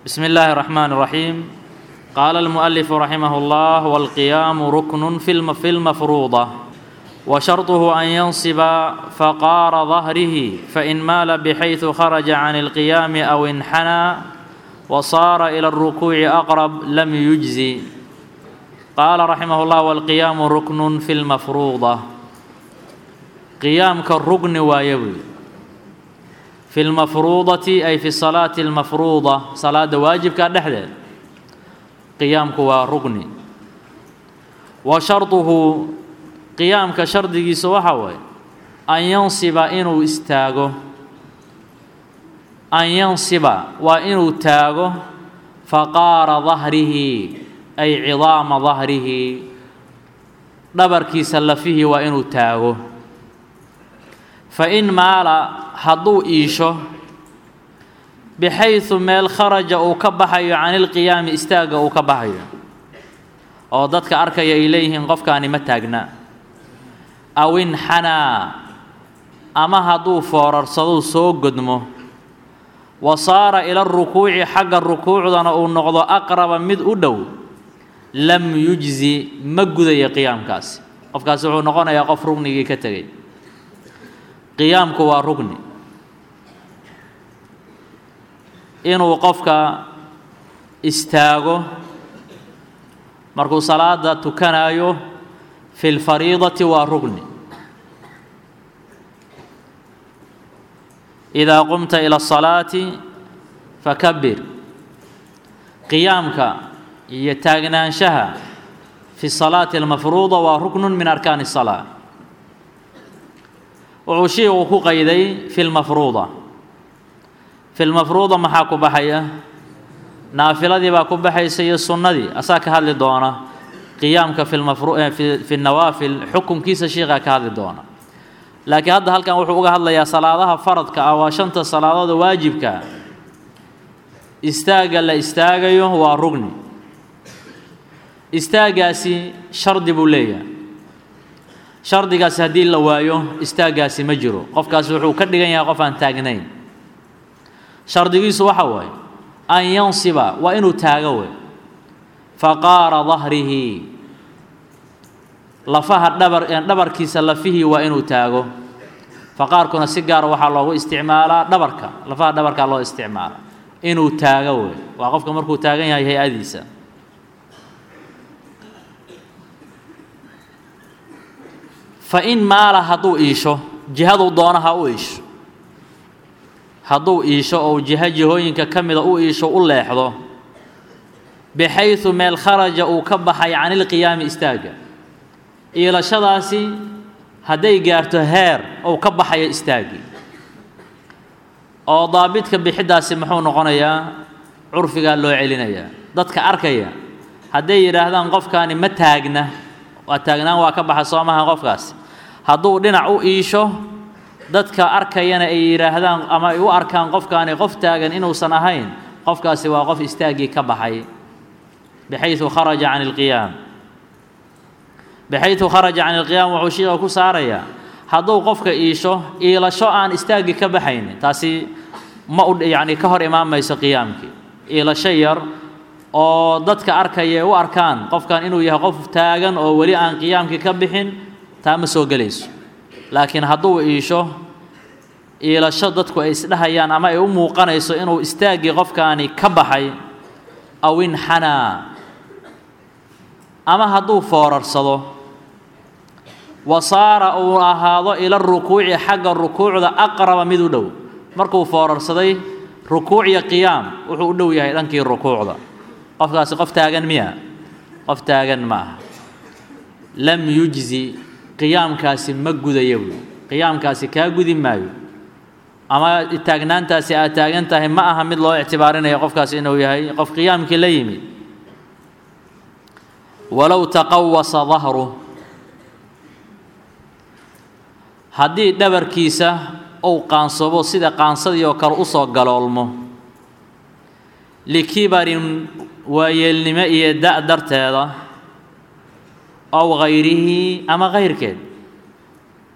بسم الله الرحمن الرحيم قال المؤلف رحمه الله والقيام ركن في الم- في المفروضة وشرطه أن ينصب فقار ظهره فإن مال بحيث خرج عن القيام أو انحنى وصار إلى الركوع أقرب لم يجزي قال رحمه الله والقيام ركن في المفروضة قيامك الركن وايبي في المفروضة أي في الصلاة المفروضة صلاة واجب كدحدد قيامك وركن وشرطه قيامك شرطigiisa waxa waay أن ينصب inuu istaago أن ينصب waa inuu taago فقاara ظهrihi ay cidaama ظahrihi dhabarkiisa lafihii waa inuu taago fain maala hadduu iisho bixayثu meel kharaja uu ka baxayo can ilqiyaami istaagga uu ka baxayo oo dadka arkaya ay leeyihiin qofkaani ma taagna aw inxanaa ama hadduu foorarsadou soo godmo wa saara ila arukuuci xagga rukuucdana uu noqdo aqraba mid u dhow lam yujzi ma gudayo qiyaamkaasi qofkaasi wuxuu noqonayaa qof rugnigii ka tegay qiyaamku waa rugni inuu qofka istaago markuu salaada tukanayo fi lfariidati waa rugni idaa qumta ila asalaati fakabir qiyaamka iyo taagnaanshaha fi salaati almafruuda waa ruknun min arkaani الsalaa wuxuu shiiku ku qayday fi lmafruuda fi lmafruuda maxaa ku baxaya naafiladii baa ku baxaysa iyo sunnadii asaa ka hadli doona qiyaamka fi lmafru fi fi nawaafil xukunkiisa shiikaa ka hadli doona laakiin hadda halkan wuxuu uga hadlayaa salaadaha faradka ah waa shanta salaadooda waajibka istaagga la istaagayo waa rugni istaaggaasi shardi buu leeyahay shardigaasi haddii la waayo istaaggaasi ma jiro qofkaasi wuxuu ka dhigan yahay qof aan taagnayn shardigiisu waxa waaye an yansiba waa inuu taago wey faqaara dahrihi lafaha dhabar dhabarkiisa lafihii waa inuu taago faqaarkuna si gaara waxaa loogu isticmaalaa dhabarka lafaha dhabarkaa loo isticmaala inuu taago wey waa qofka markuu taagan yahay hay-adiisa fa in maala hadduu iisho jihaduu doono ha u iisho hadduu iisho ou jiho jihooyinka ka mida u iisho u leexdo bixaysu meel kharaja uu ka baxay can ilqiyaami istaagga iilashadaasi hadday gaarto heer ou ka baxayo istaaggii oo daabidka bixiddaasi muxuu noqonayaa curfigaa loo celinayaa dadka arkaya hadday yidhaahdaan qofkaani ma taagna waa taagnaan waa ka baxa soo maha qofkaasi hadduu dhinac u iisho dadka arkayana ay yidhaahdaan ama ay u arkaan qofkaani qof taagan inuusan ahayn qofkaasi waa qof istaaggii ka baxay bixaysu kharaja can ilqiyaam bixaysu kharaja can ilqiyaam wuxuu shiiqa ku saarayaa hadduu qofka iisho iilasho aan istaaggii ka baxaynin taasi ma u yacni ka hor imaamayso qiyaamkii iilasho yar oo dadka arkaya u arkaan qofkan inuu yahay qof taagan oo weli aan qiyaamkii ka bixin taa ma soo gelayso laakiin hadduu iisho iilasho dadku ay isdhahayaan ama ay u muuqanayso inuu istaaggii qofkaani ka baxay aw inxanaa ama hadduu foorarsado wa saara uu ahaado ila rukuuci xagga rukuucda aqraba mid u dhow markuu foorarsaday rukuuciyo qiyaam wuxuu u dhow yahay dhankii rukuucda qofkaasi qof taagan miya qof taagan ma aha lam yujzi qiyaamkaasi ma gudaya buy qiyaamkaasi kaa gudi maayo ama taagnaantaasi aad taagan tahay ma aha mid loo ictibaarinaya qofkaasi inuu yahay qof qiyaamkii la yimid walow taqawasa dahru haddii dhabarkiisa uu qaansoobo sida qaansadii oo kale usoo galoolmo likibarin waayeelnimo iyo da' darteeda ow hayrihi ama kayrkeed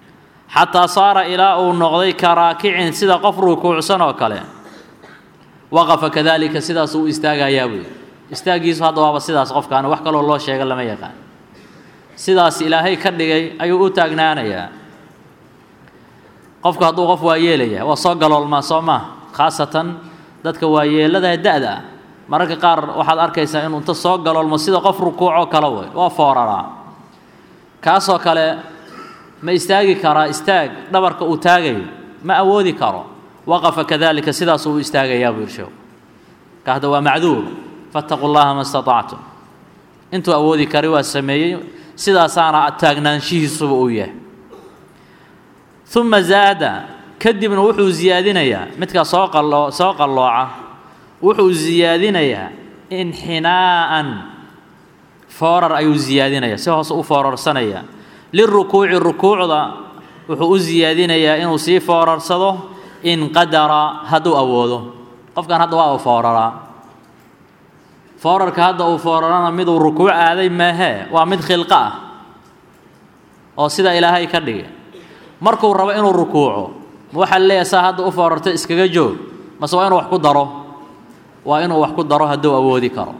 xataa saara ilaa uu noqday ka raakicin sida qof rukuucsan oo kale waqafa kadalika sidaasuu u istaagayaa buy istaaggiisu hadda waaba sidaas qofkaani wax kaloo loo sheega lama yaqaan sidaas ilaahay ka dhigay ayuu u taagnaanayaa qofku hadduu qof waa yeelaya waa soo galoolmaa soo maa khaasatan dadka waayeelada da-da ah mararka qaar waxaad arkaysaa inuu inta soo galoolmo sida qof rukuucoo kale way waa fooraraa kaasoo kale ma istaagi karaa istaag dhabarka uu taagayo ma awoodi karo waqafa kadalika sidaasuu u istaagayaa buu irshow ka hadda waa macduur fattaquu llaha ma istatactum intuu awoodi kari waa sameeyey sidaasaana taagnaanshihiisuba uu yahay uma zaada kadibna wuxuu ziyaadinayaa midkaa soo qalo soo qallooca wuxuu ziyaadinayaa inxinaa'an foorar ayuu ziyaadinayaa si hoose u foorarsanaya lirukuuci rukuucda wuxuu u ziyaadinayaa inuu sii foorarsado in qadara hadduu awoodo qofkan hadda waa uu fooraraa foorarka hadda uu foorarana miduu rukuuc aaday maahee waa mid khilqo ah oo sida ilaahay ka dhigay markuu rabo inuu rukuuco ma waxaa leeyahay saa hadda u foorarta iskaga joog mase waa inuu wax ku daro waa inuu wax ku daro hadduu awoodi karo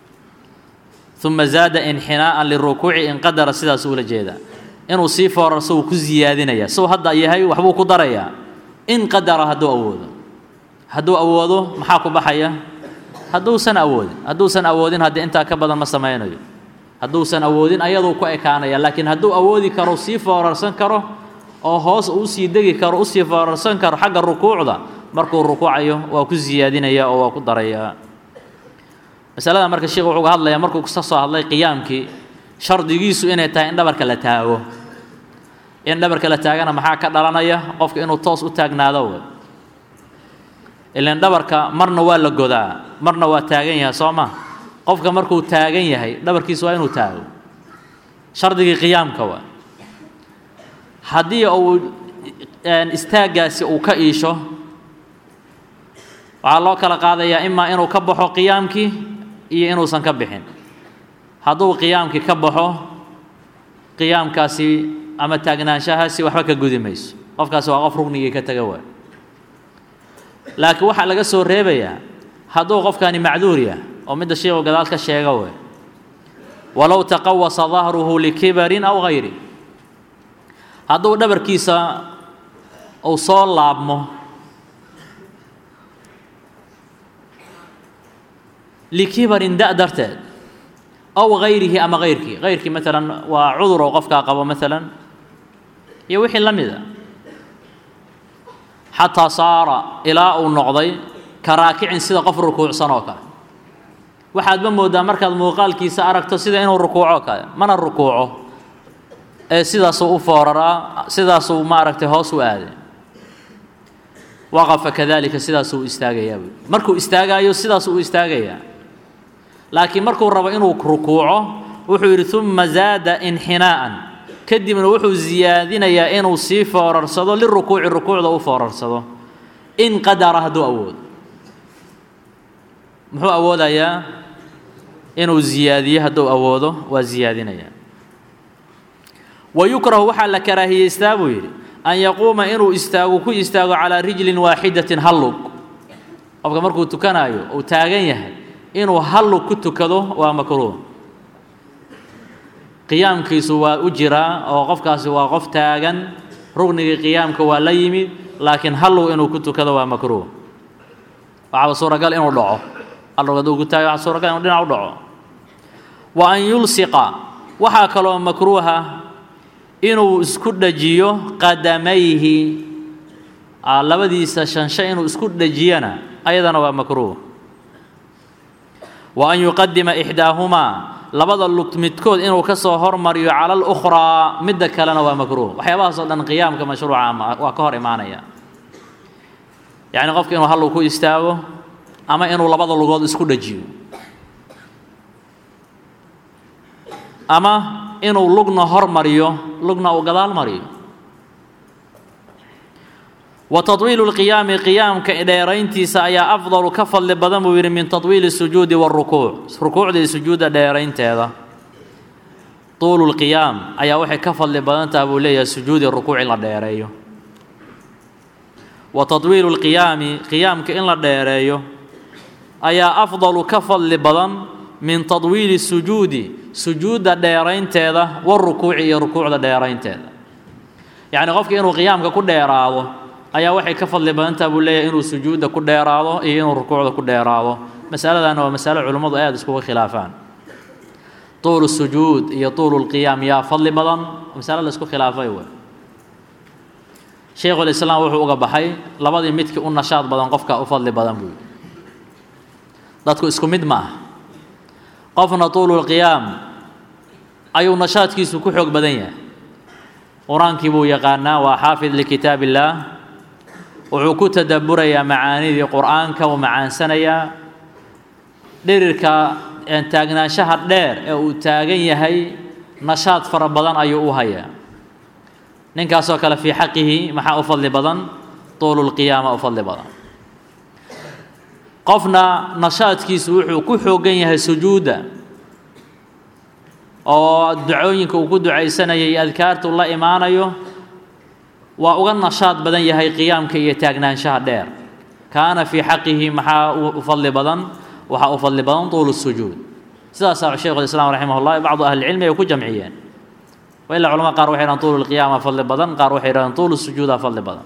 uma zaada inxinaa'an lirukuuci in qadara sidaas ula jeedaa inuu sii foorarso wuu ku ziyaadinayaa suu hadda yahay waxbuu ku darayaa in qadara hadduu awoodo hadduu awoodo maxaa ku baxaya hadduusan awoodin hadduusan awoodin haddii intaa ka badan ma samaynayo hadduusan awoodin ayaduu ku ekaanaya laakiin hadduu awoodi karo sii foorarsan karo oo hoos uu sii degi karo usii foorarsan karo xagga rukuucda markuu rukuucayo waa ku siyaadinaya oo waa ku darayaa masalada marka sheekh wuxuu ga hadlayaa markuu ka soo hadlay qiyaamkii shardigiisu inay tahay in dhabarka la taago in dhabarka la taagana maxaa ka dhalanaya qofka inuu toos u taagnaado wey ilan dhabarka marna waa la godaa marna waa taagan yahay soo ma qofka markuu taagan yahay dhabarkiisa waa inuu taago shardigii qiyaamka waa haddii uu istaaggaasi uu ka iisho waxaa loo kala qaadayaa imaa inuu ka baxo qiyaamkii iyo inuusan ka bixin hadduu qiyaamkii ka baxo qiyaamkaasi ama taagnaanshahaasi waxba ka gudi mayso qofkaasi waa qof rugnigii ka taga waay laakiin waxaa laga soo reebayaa hadduu qofkani macduur yah oo midda sheikhu gadaal ka sheega way walow taqawasa dahruhu likibarin aw hayri hadduu dhabarkiisa uu soo laabmo likibarin da' darteed aw hayrihi ama hayrkii hayrkii maalan waa cudur oo qofkaa qabo maalan iyo wixii la mida xataa saara ilaa uu noqday ka raakicin sida qof rukuucsan oo kale waxaadba mooddaa markaad muuqaalkiisa aragto sida inuu rukuuco kale mana rukuuco ee sidaasuu u fooraraa sidaasuu maaragtay hoos u aaday waqafa kadalika sidaasuu u istaagayaa buy markuu istaagaayo sidaasuu u istaagayaa laakiin markuu rabo inuu rukuuco wuxuu yidhi uma zaada inxinaa'an kadibna wuxuu ziyaadinayaa inuu sii foorarsado lirukuuci rukuucda u foorarsado in qadara hadduu awoodo muxuu awoodayaa inuu ziyaadiyo hadduu awoodo waa ziyaadinayaa wa yukrahu waxaa la karaahiyeystaa buu yidhi an yaquuma inuu istaago ku istaago calaa rijlin waaxidatin hal lug qofka markuu tukanaayo uu taagan yahay inuu hal lug ku tukado waa makruuh qiyaamkiisu waa u jiraa oo qofkaasi waa qof taagan rugnigii qiyaamka waa la yimid laakiin hal lug inuu ku tukado waa makruuh waxaaba suuragal inuu dhaco hal lug hadduu ku taago waxaa suuragal inuu dhinac u dhaco wa an yulsiqa waxaa kaloo makruuha inuu isku dhajiyo qadamayhi labadiisa shanshe inuu isku dhajiyana ayadana waa makruuh wa an yuqadima ixdaahumaa labada lug midkood inuu ka soo hormariyo cala alukhraa midda kalena waa makruuh waxyaabahaasoo dhan qiyaamka mashruuca waa ka hor imaanaya yacni qofka inuu hal lug ku istaago ama inuu labada lugood isku dhajiyo ama inuu lugna hormariyo lugna uu gadaal mariyo wa taطwiilu اlqiyaami qiyaamka dheerayntiisa ayaa afdalu ka fadli badan buu yidhi min taطwiili الsujuudi wاrukuuc rukuucda iyo sujuudda dheeraynteeda tuulu اlqiyaam ayaa waxay ka fadli badan taha buu leeyahay sujuudi rukuuc in la dheereeyo wa taطwiilu اlqiyaami qiyaamka in la dheereeyo ayaa afdalu ka fadli badan min tadwiili sujuudi sujuudda dheeraynteeda warukuuci iyo rukuucda dheeraynteeda yacni qofka inuu qiyaamka ku dheeraado ayaa waxay ka fadli badantaha buu leeyahay inuu sujuudda ku dheeraado iyo inuu rukuucda ku dheeraado masaladaana waa masalo culimmadu aada iskuga khilaafaan tuulu sujuud iyo tuulu lqiyaam yaa fadli badan masalo la isku khilaafay wey shaykhulislaam wuxuu uga baxay labadii midkii u nashaad badan qofka u fadli badan buu yidhi dadku isku mid ma ah qofna tuululqiyaam ayuu nashaadkiisu ku xoog badan yahay qur-aankii buu yaqaanaa waa xaafid likitaab illaah wuxuu ku tadabburayaa macaanidii qur-aanka uu macaansanayaa dhirirka taagnaanshaha dheer ee uu taagan yahay nashaad fara badan ayuu u hayaa ninkaasoo kale fii xaqihi maxaa u fadli badan tuululqiyaama u fadli badan qofna nashaadkiisu wuxuu ku xoogan yahay sujuudda oo ducooyinka uu ku ducaysanaya iyo adkaartu la imaanayo waa uga nashaad badan yahay qiyaamka iyo taagnaanshaha dheer kaana fii xaqihi maxaa u fadli badan waxaa u fadli badan tuulu sujuud sidaasaa shaykhulislaam raximah ullah bacdu ahlicilmi ay ku jamciyeen ilaa culamada qaar waxay dhahan tuulu lqiyaama fadli badan qaar waxay dhahaan tuulu sujuuda fadli badan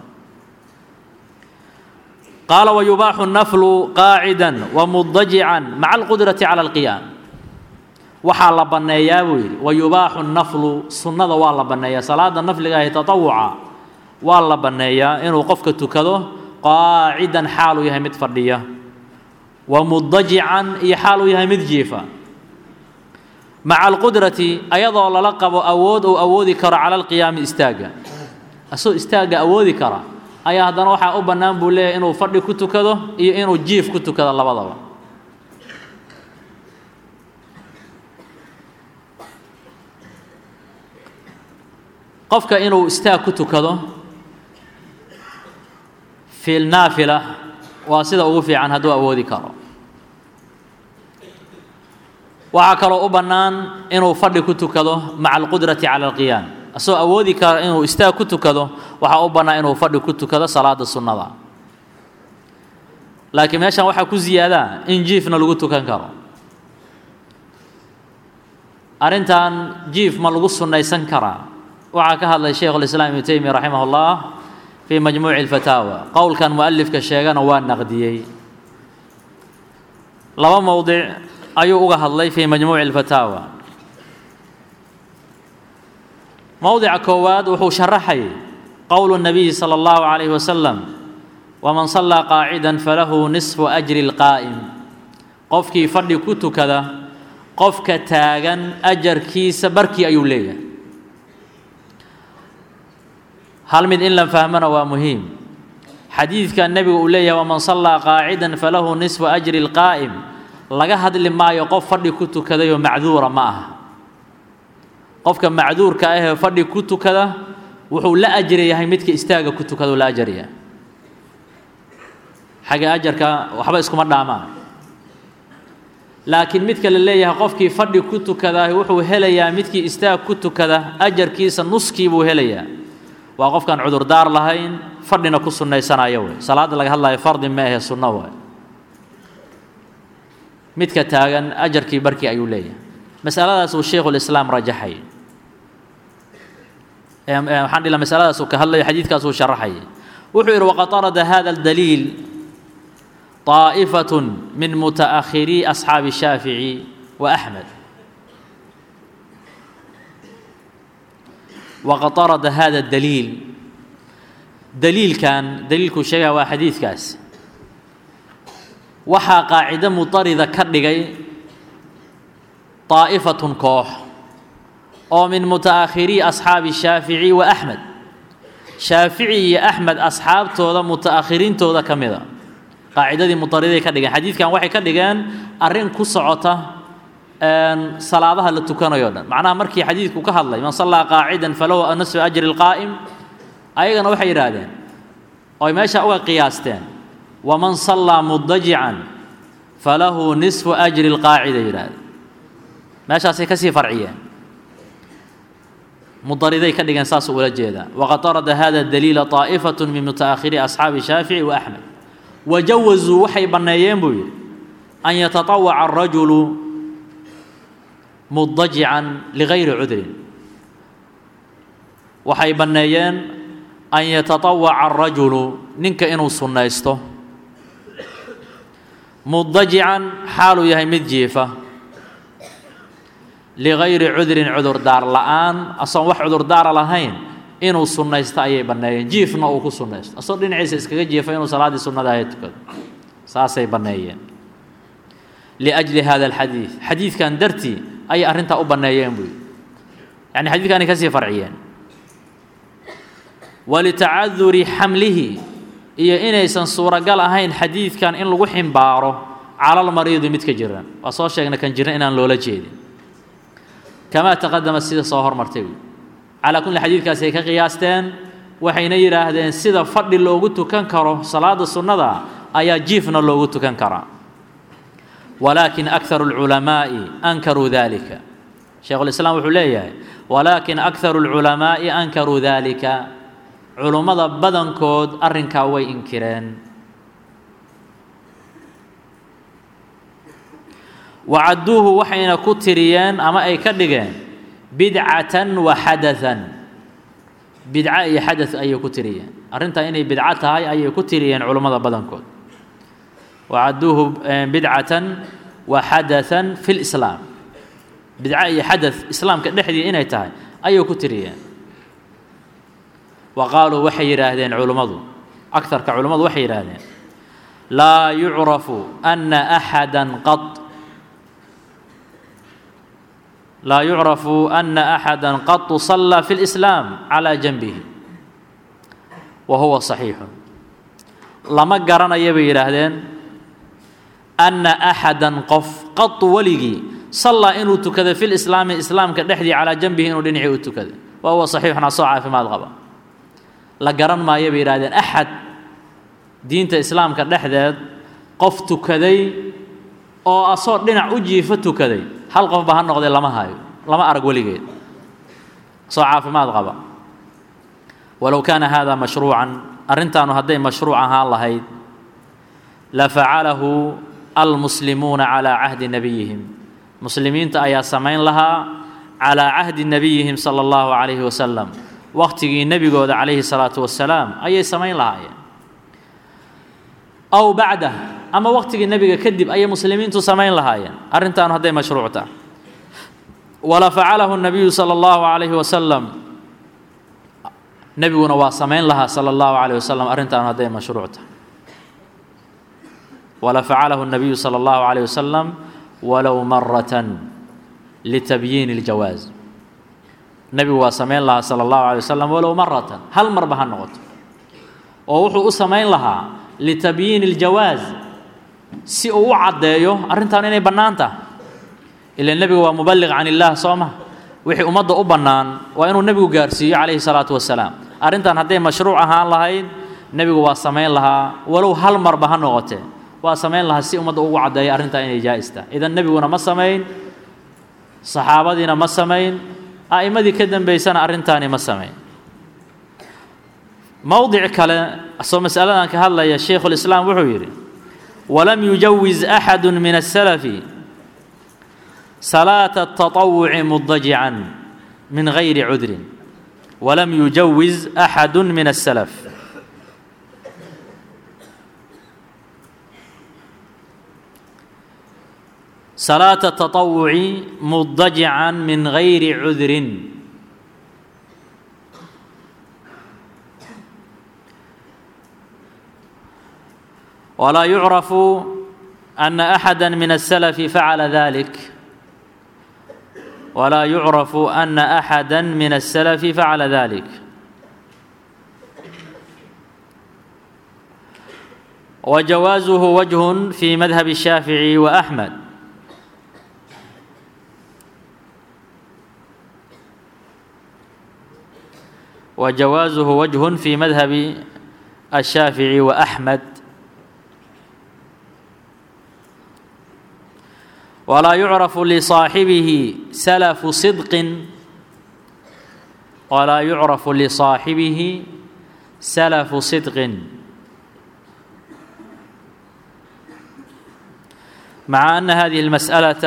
qaala wayubaaxu naflu qaacidan wamudajican maca alqudrati cala alqiyaam waxaa la banneeyaa buu yidhi wayubaaxu naflu sunnada waa la banneeyaa salaada nafliga ahi tatawuca waa la banneeyaa inuu qofka tukado qaacidan xaaluu yahay mid fadhiya wamudajican iyo xaaluu yahay mid jiifa maca alqudrati ayadoo lala qabo awood uu awoodi karo cala alqiyaami istaagga asagoo istaagga awoodi kara ayaa haddana waxaa u bannaan buu leeyahay inuu fadhi ku tukado iyo inuu jiif ku tukado labadaba qofka inuu istaag ku tukado fi naafila waa sida ugu fiican hadduu awoodi karo waxaa kaloo u bannaan inuu fadhi ku tukado maca alqudrati cala alqiyaam asagoo awoodi kara inuu istaag ku tukado waxaa u bannaan inuu fadhi ku tukado salaada sunnada laakiin meeshan waxaa ku ziyaadaa in jiifna lagu tukan karo arrintan jiif ma lagu sunnaysan karaa waxaa ka hadlay shaykhulislaam ibnu teymiya raximah ullah fii majmuuci alfataawa qowlkan mu'alifka sheegana waa naqdiyey laba mowdic ayuu uga hadlay fii majmuuci alfataawa mowdica koowaad wuxuu sharaxayay qowlu nabiyi sala allahu calayhi wasalam waman sallaa qaacidan falahu nisfu ajri lqaa'im qofkii fadhi ku tukada qofka taagan ajarkiisa barkii ayuu leeyahay hal mid in la fahmana waa muhiim xadiidka nebigu uu leeyahay waman sallaa qaacidan falahu nisfu ajri lqaa'im laga hadli maayo qof fadhi ku tukadayoo macduura ma aha qofka macduurka ahee fadhi ku tukada wuxuu la ajri yahay midka istaaga ku tukadau la ajaryahay xagga ajarka waxba iskuma dhaamaan laakiin midka la leeyahay qofkii fadhi ku tukadaa wuxuu helayaa midkii istaag ku tukada ajarkiisa nuskii buu helayaa waa qofkaan cudurdaar lahayn fadhina ku sunnaysanayo wey salaadda laga hadlayo fardi ma ahe sunno waay midka taagan ajarkii barkii ayuu leeyahay masaladaas uu shaykhulislaam rajaxay waxaan dhila masaladaas uu ka hadlayo xadiidkaas uu sharaxayay wuxuu yidhi waqad arada hada aldaliil طaa'ifaة min muta'akhiri asxaabi الshaafiعي wa أxmed waqad arada hada daliil daliilkan daliilkuu sheegaya waa xadiidkaas waxaa qaacido mutarida ka dhigay طaa'ifatun koox oo min muta'akhiri asxaabi shaafici wa axmed shaafici iyo axmed asxaabtooda muta'akhiriintooda ka mida qaacidadii mutariday ka dhigeen xadiidkan waxay ka dhigeen arrin ku socota salaadaha la tukanayo dhan macnaha markii xadiidku ka hadlay man sallaa qaacidan falahu nasfu ajri lqaa'im ayagana waxay yidhaahdeen oy meesha uga qiyaasteen waman sallaa mudajican falahu nisfu ajri lqaacida yidhahdeen meeshaasay kasii farciyeen mudariday ka dhigeen saasuu ula jeedaa waqad arada hada daliila طaa'ifaة min muta'akhiri asxaabi shaafici wa axmed wajawazuu waxay banneeyeen buu yidhi an yataطawaca الrajulu mudajican ligayri cudrin waxay banneeyeen an yataطawaca الrajulu ninka inuu sunnaysto mudajican xaaluu yahay mid jiifa ligayri cudrin cudurdaar la'aan asoon wax cudurdaara lahayn inuu sunnaysto ayay banneeyeen jiifna uu ku sunnaysto asoo dhinaciisa iskaga jiifa inuu salaaddii sunnada ahayd tukado saasay banneeyeen liأjli hada alxadiid xadiidkan dartii ayay arrintaa u banneeyeen buu yidhi yani xadidkaanay kasii farciyeen walitacaduri xamlihi iyo inaysan suuragal ahayn xadiidkan in lagu ximbaaro calalmariidi midka jiran waa soo sheegna kan jiran inaan loola jeedin kamaa taqadama sida soo hormartay wy calaa kulli xadiidkaasi ay ka qiyaasteen waxayna yidhaahdeen sida fadhi loogu tukan karo salaada sunnada ayaa jiifna loogu tukan karaa walaakin akharu اlculamaa'i ankaruu dalika sheikhulislaam wuxuu leeyahay walaakin akharu اlculamaa'i ankaruu dalika culummada badankood arrinkaa way inkireen wacadduuhu waxayna ku tiriyeen ama ay ka dhigeen bidcatan wa xadathan bidco iyo xadath ayay ku tiriyeen arrintaa inay bidco tahay ayay ku tiriyeen culummada badankood wacadduuhu bidcatan wa xadathan fi lislaam bidco iyo xadath islaamka dhexdii inay tahay ayay ku tiriyeen wa qaaluu waxay yidhaahdeen culummadu akarka culummadu waxay yidhaahdeen laa yucrafu ana axada qad laa yucrafu ana axada qatu sallaa fi اlislaam calaa janbihi wa huwa صaxiixu lama garanayo bay yidhaahdeen ana axada qof qatu weligii sallaa inuu tukada fi lislaami islaamka dhexdii calaa janbihi inuu dhinacii u tukada wa huwa صaxiixun asoo caafimaad qaba la garan maayo bay yidhahdeen axad diinta islaamka dhexdeed qof tukaday oo asoo dhinac u jiifo tukaday hal qofba ha noqdee lama hayo lama arag weligeed asoo caafimaad qaba walow kaana hada mashruucan arrintaanu hadday mashruuc ahaan lahayd la facalahu almuslimuuna calaa cahdi nebiyihim muslimiinta ayaa samayn lahaa calaa cahdi nebiyihim sala allahu calayhi wasalam waqtigii nebigooda calayhi salaatu wasalaam ayay samayn lahaayeen aw bacdah ama waqtigii nebiga kadib ayay muslimiintu samayn lahaayeen arrintaanu hadday mashruuc tahay wala facalahu nabiyu sala allahu calayhi wasalam nebiguna waa samayn lahaa sala allahu calayh wasalam arrintaanu hadday mashruuc tahay wala facalahu nabiyu sala allahu calayh wasalam walow maratan litabyiini iljawaaz nebigu waa samayn lahaa sala allahu alay wasalam walow maratan hal marba ha noqoto oo wuxuu u samayn lahaa litabyiini iljawaaz si uu u caddeeyo arrintan inay bannaan tahay ila nebigu waa muballiq can illaah soo ma wixii ummadda u bannaan waa inuu nebigu gaarsiiyo calayhi salaatu wasalaam arrintan hadday mashruuc ahaan lahayd nebigu waa samayn lahaa walow hal marba ha noqotee waa samayn lahaa si ummadda ugu caddeeyo arrintan inay jaa'is tahay idan nebiguna ma samayn saxaabadiina ma samayn a'immadii ka dambaysana arrintaani ma samayn mowdic kale asoo masaladan ka hadlaya shaykhulislaam wuxuu yidhi walam yujawiz axadu min asalafi salaata ataطawuci mudajican min gayri cudrin walam yujawiz axadu min asalaf salaata taطawuci mudajican min gayri cudrin walaa yucrafu ana axada min الsalafi facala dalik walaa yucrafu ana axada min الsalafi facala dalik wajawaazuhu wajh fi madhab الshaafiعي وأxmed وجوازه وجه في مذهب الشافعي وأحمد ولا يعرف لصاحبه سلف صدق ولا يعرف لصاحبه سلف صدق مع أن هذه المسألة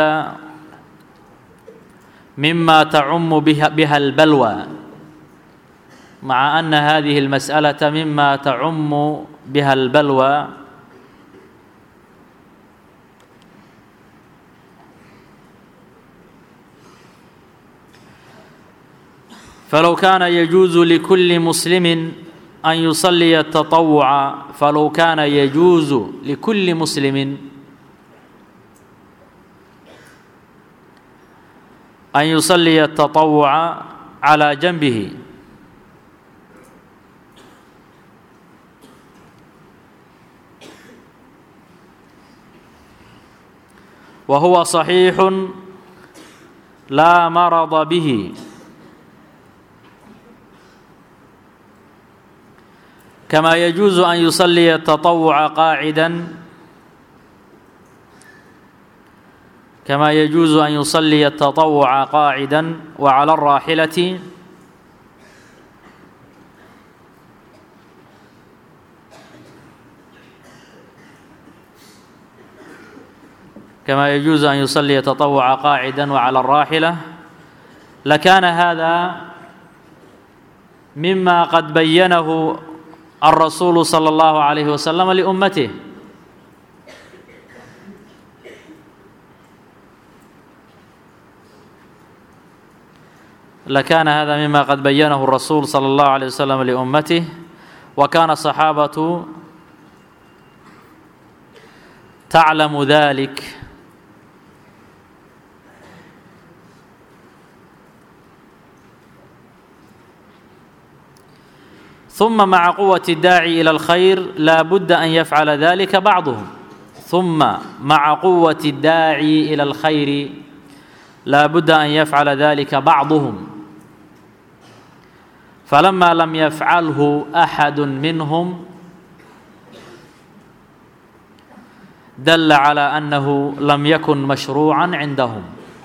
مما تعم بها, بها البلوى مع أن هذه المسألة مما تعم بها البلوى فلو كان يجوز لكل مسلم أن يصلي التطوع فلو كان يجوز لكل مسلم أن يصلي التطوع على جنبه وهو صحيح لا مرض به كما يجوز أن يصلي التطوع قاعدا كما يجوز أن يصلي التطوع قاعدا وعلى الراحلة كما يجوز أن يصلي التطوع قاعدا وعلى الراحلة لكان هذا مما قد بينه الرسول صلى الله عليه وسلم لأمته لكان هذا مما قد بينه الرسول صلى الله عليه وسلم لأمته وكان الصحابة تعلم ذلك ثم مع قوة الداعي إلى الخير لا بد أن يفعل ذلك بعضهم ثم مع قوة الداعي إلى الخير لا بد أن يفعل ذلك بعضهم فلما لم يفعله أحد منهم دل على أنه لم يكن مشروعا عندهم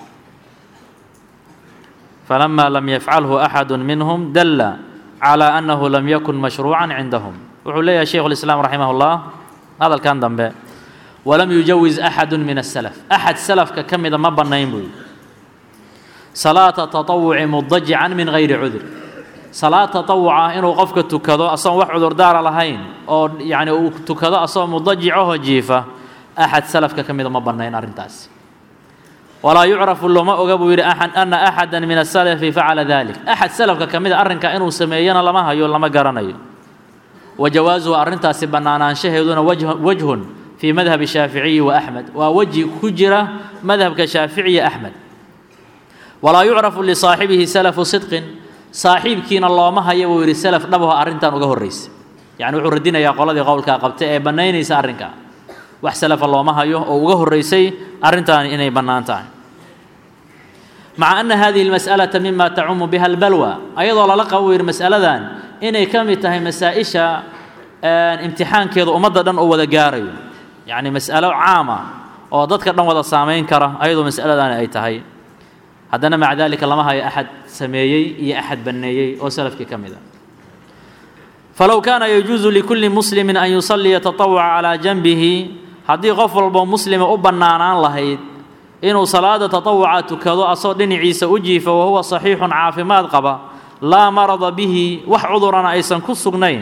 فلما لم يفعله أحد منهم دل على أنه لم يكن مشروعا عندهم wuxuu leeyahay sheikhu الإسلام رaximah الlah hadalkan dambe walam yujawiز أxad min السلف أxad salafka ka mida ma banayn buu salaata taطawuci mudajican min gayri cudur salaad taطawuca inuu qofka tukado asagoon wax cudurdaara lahayn oo yani uu tukado asagoo mudajicaho jiifa axad salafka ka mida ma banayn arrintaasi walaa yucrafu looma oga buu yidhi ana axada min asalafi facala dalik axad salafka ka mida arrinka inuu sameeyana lama hayo lama garanayo wa jawaasuhu arrintaasi bannaanaanshaheeduna wajhun fii madhabi shaaficiyi wa axmed waa weji ku jira madhabka shaaficiya axmed walaa yucrafu lisaaxibihi salafu sidqin saaxiibkiina looma haya buu yidhi salaf dhabaho arrintan uga horraysa yacni wuxuu radinayaa qoladii qowlkaa qabta ee bannaynaysa arrinka wax salafa looma hayo oo uga horraysay arrintaani inay bannaan tahay maca ana hadihi almas'alata mima tacumu biha albalwa ayadoo lala qabo yidhi mas'aladan inay ka mid tahay masaa-isha imtixaankeeda ummadda dhan oo wada gaarayo yacni mas'alo caama oo dadka dhan wada saamayn kara ayadoo mas'aladaani ay tahay haddana maca dalika lama hayo axad sameeyey iyo axad banneeyey oo salafkii ka mid a falow kaana yajuusu likulli muslimin an yusalliya tatawuca calaa janbihi haddii qof walbo muslima u bannaanaan lahayd inuu salaada tatawuca tukado asoo dhinaciisa u jiifa wahuwa saxiixun caafimaad qaba laa marada bihi wax cudurana aysan ku sugnayn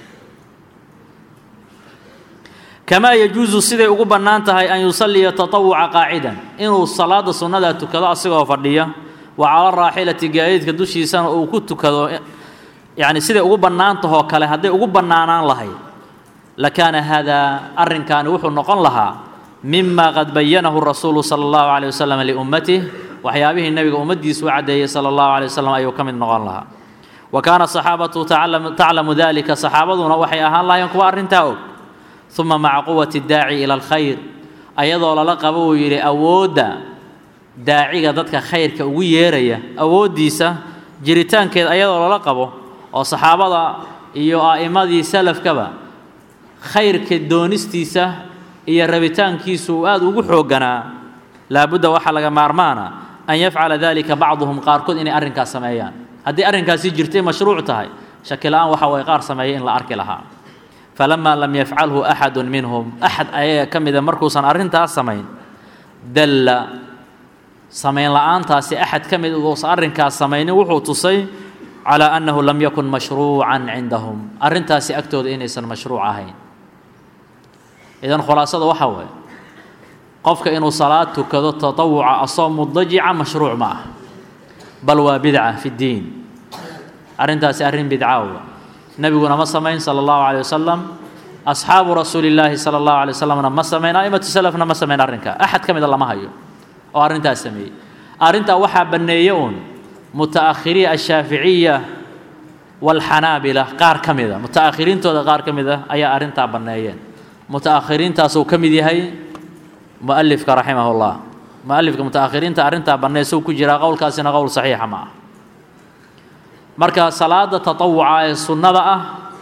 kamaa yajuusu siday ugu bannaan tahay an yusalliya tatawuca qaacidan inuu salaada sunnada tukado asigoo fadhiya wa cala raaxilati gaadiidka dushiisana uu ku tukado yacni siday ugu bannaan tahoo kale hadday ugu bannaanaan lahayd lakaana haadaa arrinkaani wuxuu noqon lahaa mima qad bayanahu rasuulu sala allahu caleyh wasalam liummatih waxyaabihii nebiga ummaddiisu u caddeeyey sala allahu caleyh wasalam ayuu ka mid noqon lahaa wa kaana saxaabatu taclamu dalika saxaabaduna waxay ahaan lahaayeen kuwa arrintaa og uma maca quwati daaci ila alkhayr ayadoo lala qabo uu yidhi awoodda daaciga dadka khayrka ugu yeeraya awooddiisa jiritaankeed ayadoo lala qabo oo saxaabada iyo a'immadii salafkaba khayrka doonistiisa iyo rabitaankiisu uu aada ugu xoogganaa laabudda waxaa laga maarmaana an yafcala dalika bacduhum qaarkood inay arrinkaas sameeyaan haddii arrinkaasi jirtay mashruuc tahay shaki la-aan waxa way qaar sameeyay in la arki lahaa falamaa lam yafcalhu axadu minhum axad ayaga ka mida markuusan arrintaas samayn dalla samayn la-aantaasi axad ka mid uusa arrinkaas samaynin wuxuu tusay calaa annahu lam yakun mashruucan cindahum arrintaasi agtooda inaysan mashruuc ahayn idan khulaasada waxaa waaye qofka inuu salaad tukado tatawuca asoo mudajica mashruuc ma ah bal waa bidca fi ddiin arrintaasi arrin bidca wa nebiguna ma samayn sala allahu calay wasalam asxaabu rasuuli llaahi sala allahu alay wasalamna ma samayn a'imatu salafna ma samayn arrinka axad ka mida lama hayo oo arrintaas sameeyey arrintaa waxaa banneeye uun muta'akhiriin ashaaficiya waalxanaabila qaar ka mida muta'akhiriintooda qaar ka mid ah ayaa arrintaa banneeyeen muta'akhiriintaasuu ka mid yahay mu'alifka raximah llah mu'alifka muta'akhiriinta arrintaa banneysuu ku jiraa qowlkaasina qowl saxiixa ma ah marka salaada tatawuca ee sunnada ah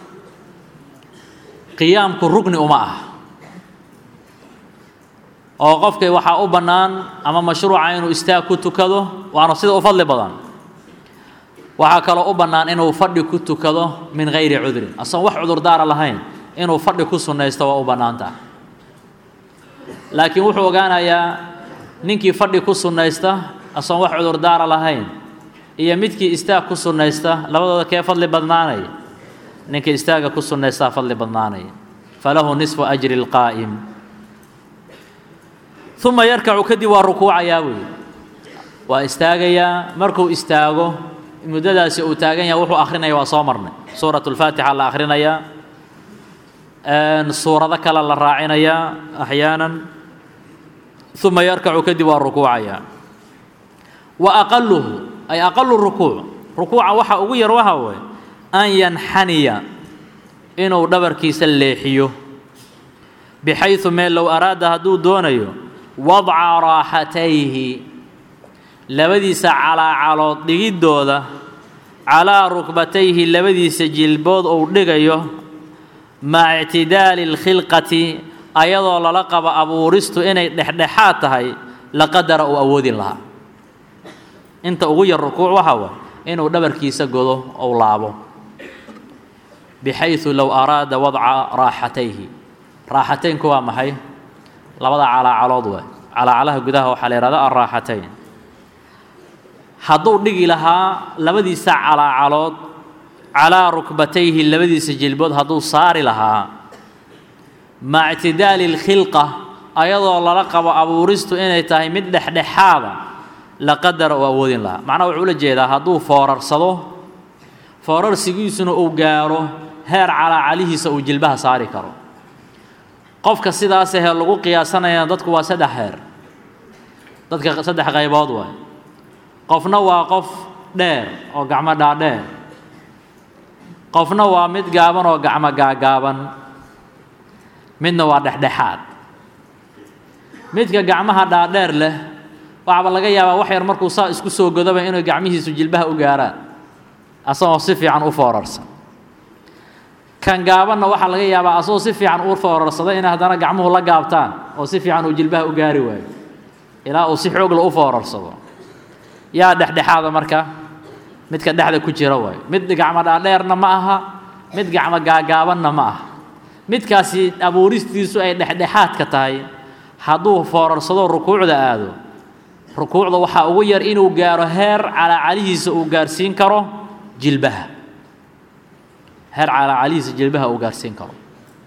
qiyaamku rugni uma ah oo qofkay waxaa u bannaan ama mashruuca inuu istaag ku tukado waana sida u fadli badan waxaa kaloo u bannaan inuu fadhi ku tukado min gayri cudrin asagoon wax cudurdaara lahayn inuu fadhi ku sunnaysto waa u bannaantaha laakiin wuxuu ogaanayaa ninkii fadhi ku sunnaysta asagoon wax cudurdaara lahayn iyo midkii istaag ku sunnaysta labadooda kee fadli badnaanaya ninkii istaaga ku sunnaystaa fadli badnaanaya falahu nisfu ajri lqaa'im uma yarkacu kadib waa rukuucayaa weeye waa istaagayaa markuu istaago muddadaasi uu taagan yahay wuxuu akrinaya waa soo marnay suurat اlfaatixa la akhrinayaa suurado kale la raacinayaa axyaanan uma yarkacu kadib waa rukuucayaa wa aqaluhu ay aqalu rukuuc rukuuca waxa ugu yar waxa waye an yanxaniya inuu dhabarkiisa leexiyo bixayثu meel low araada hadduu doonayo wadca raaxatayhi labadiisa calaacalood dhigiddooda calaa rukbatayhi labadiisa jilbood uu dhigayo maca ictidaali اlkhilqati ayadoo lala qabo abuuristu inay dhexdhexaad tahay laqadara uu awoodin lahaa inta ugu yar rukuuc waxaa waay inuu dhabarkiisa godo ou laabo bixayثu low araada wadca raaxatayhi raaxataynku waa maxay labada calaacalood waay calaacalaha gudaha waxaa la yihahda alraaxatayn hadduu dhigi lahaa labadiisa calaacalood calaa rukbatayhi labadiisa jilbood hadduu saari lahaa maca ictidaali اlkhilqa ayadoo lala qabo abuuristu inay tahay mid dhexdhexaada laqadara uu awoodin lahaa macnaha wuxuu ula jeedaa hadduu foorarsado foorarsigiisuna uu gaaro heer calaacalihiisa uu jilbaha saari karo qofka sidaas ahee lagu qiyaasanayana dadku waa saddex heer dadka saddex qaybood waay qofna waa qof dheer oo gacmo dhaadheer qofna waa mid gaaban oo gacmo gaagaaban midna waa dhexdhexaad midka gacmaha dhaadheer leh waxaaba laga yaabaa wax yar markuu saa isku soo godaba inay gacmihiisu jilbaha u gaaraan asagoo si fiican u foorarsan kan gaabanna waxaa laga yaabaa asagoo si fiican u foorarsaday inay haddana gacmuhu la gaabtaan oo si fiican uu jilbaha u gaari waayo ilaa uu si xoogla u foorarsado yaa dhexdhexaada marka midka dhexda ku jira waayo mid gacmo dhaadheerna ma aha mid gacmo gaagaabanna ma aha midkaasi abuuristiisu ay dhexdhexaadka tahay hadduu foorarsado rukuucda aado rukuucda waxaa ugu yar inuu gaaro heer calaacalihiisa uu gaarsiin karo jilbaha heer calaacalihiisa jilbaha uu gaarsiin karo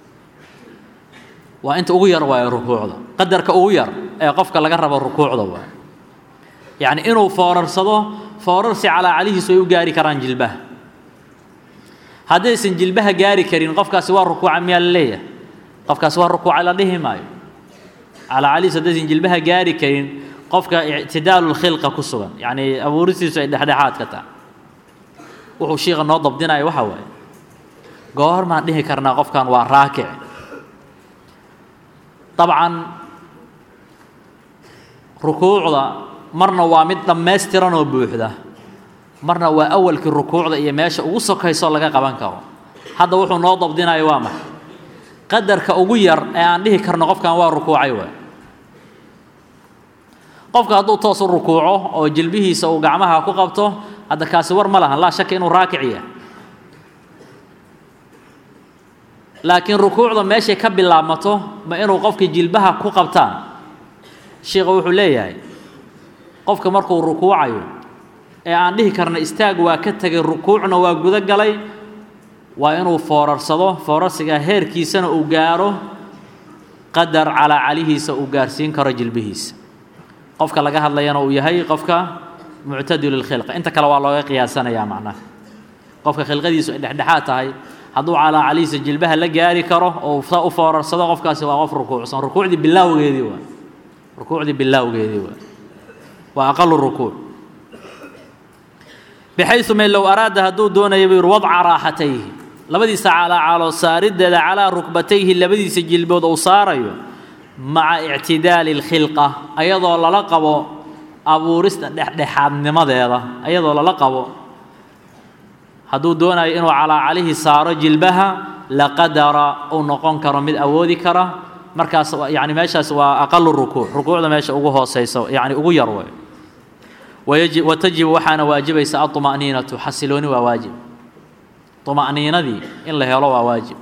waa inta ugu yar waayo rukuucda qadarka ugu yar ee qofka laga rabo rukuucda waayo yacni inuu foorarsado foorarsi calaacalihiisu ay u gaari karaan jilbaha haddaysan jilbaha gaari karin qofkaasi waa rukuuca miyaa la leeyahay qofkaasi waa rukuuca la dhihi maayo calaacalihiisu haddaysan jilbaha gaari karin qofka ictidaalu lkhilqa ku sugan yacni abuuristiisu ay dhexdhexaad ka tahay wuxuu shiika noo dabdinaya waxaa waaye goormaan dhihi karnaa qofkan waa raakic dabcan rukuucda marna waa mid dhammaystiran oo buuxda marna waa awalkii rukuucda iyo meesha ugu sokaysoo laga qaban karo hadda wuxuu noo dabdinaya waa maxay qadarka ugu yar ee aan dhihi karno qofkan waa rukuucay waay qofka hadduu toos u rukuuco oo jilbihiisa uu gacmaha ku qabto hadda kaasi war ma lahan laa shaka inuu raakic yahay laakiin rukuucda meeshay ka bilaabmato ma inuu qofkii jilbaha ku qabtaan sheikha wuxuu leeyahay qofka markuu rukuucayo ee aan dhihi karna istaag waa ka tegay rukuucna waa gudo galay waa inuu foorarsado foorarsiga heerkiisana uu gaaro qadar calaa calihiisa uu gaarsiin karo jilbihiisa qofka laga hadlayana uu yahay qofka muctadilulkhilqa inta kale waa looga qiyaasanayaa macnaha qofka khilqadiisu ay dhexdhexaad tahay hadduu calaa calihiisa jilbaha la gaari karo oo sa u foorarsado qofkaasi waa qof rukuucsan rukuucdii bilaawgeedii waa rukuucdii bilaawgeedii waa waa aqalu rukuuc bixaysu me low araada hadduu doonaya buu yidhi wadca raaxatayhi labadiisa calaacalo saariddeeda calaa rukbatayhi labadiisa jilbood uu saarayo maca ictidaali اlkhilqa ayadoo lala qabo abuurista dhexdhexaadnimadeeda ayadoo lala qabo hadduu doonayo inuu calaacalihii saaro jilbaha laqadara uu noqon karo mid awoodi kara markaas yani meeshaas waa aqalu rukuuc rukuucda meesha ugu hooseyso yani ugu yar wey wayaji watajibu waxaana waajibaysa aطma'niinatu xasilooni waa waajib طma'niinadii in la helo waa waajib